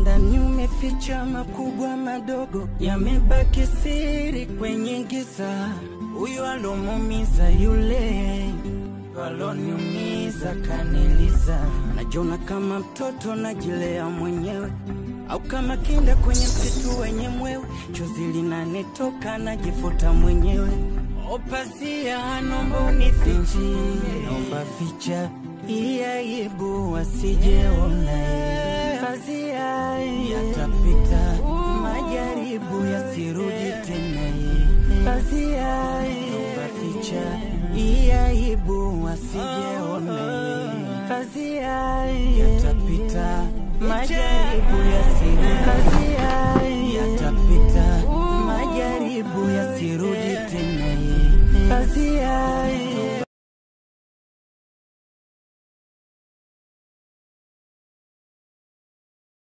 ndani umeficha makubwa madogo, yamebaki siri kwenye giza. Huyu alomumiza yule waloniumiza kaniliza, najona kama mtoto najilea mwenyewe au kama kinda kwenye msitu wenye mwewe, chozi linanitoka najifuta mwenyewe. Opazia, nomba unifichi, nomba ficha hii aibu wasijeona. Pazia yatapita, majaribu yasirudi tena. Pazia nomba ficha hii aibu wasijeona. Pazia yatapita, majaribu yasirudi. Pazia yatapita, majaribu yasirudi tena. Pazia